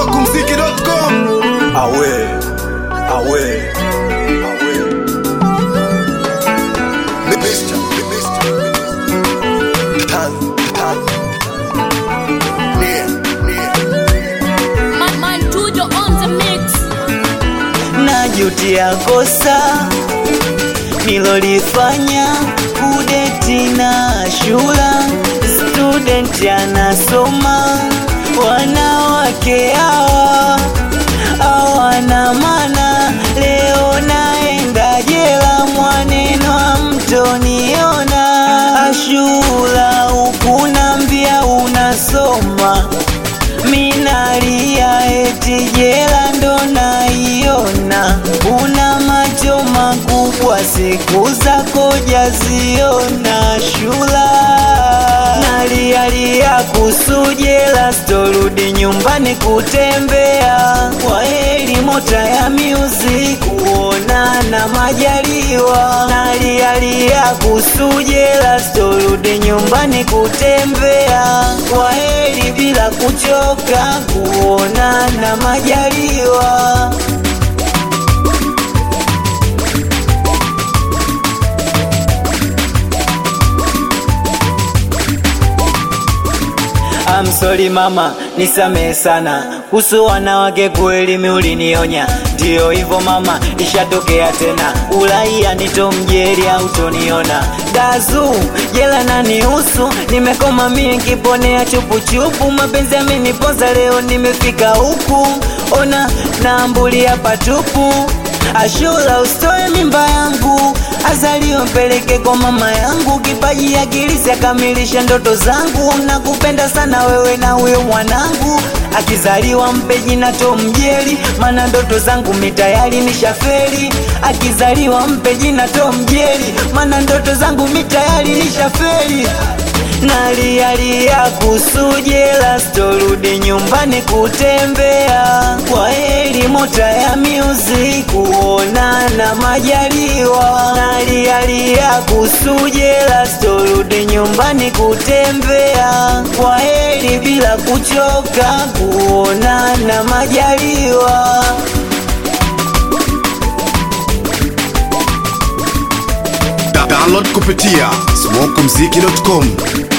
smokumziki.com awe awe awe Mr. Mr. Tan, tan. Nia, nia. Man, man, Tujo on the mix. najutia kosa nilolifanya kudeti na shula student anasoma wanawake hawa hawana mana leo naenda jela mwaneno amtoniona ashula hukunambia unasoma minalia eti jela ndo naiona una macho makubwa siku zako jaziona shula nalialia kuhusu jela sitorudi nyumbani kutembea kwa heri mota ya music kuonana majaliwa nalialia kuhusu jela sitorudi nyumbani kutembea kwa heri bila kuchoka kuonana majaliwa I'm sorry mama, nisamehe sana kuhusu wanawake, kweli mi ulinionya. Ndiyo hivyo mama, ishatokea tena. Uraia nitomjeri au toniona dazu jela na nihusu, nimekoma mie kiponea chupuchupu, mapenzi amenipoza leo, nimefika huku, ona naambulia patupu Ashura usitoe mimba yangu, azaliwe mpeleke kwa mama yangu, kipaji akilisi akamilisha ndoto zangu. Nakupenda sana wewe na huyo mwanangu, akizaliwa mpe jina Tom Jerry, maana ndoto zangu mitayari nishaferi. Akizaliwa mpe jina Tom Jerry, maana ndoto zangu mitayari nishaferi nalialia kuhusu jela, sitorudi nyumbani kutembea. Kwa heri mota ya music kuonana majaliwa. Nalialia kuhusu jela, sitorudi nyumbani kutembea. Kwa heri bila kuchoka kuonana majaliwa. Da- Download kupitia smokumziki.com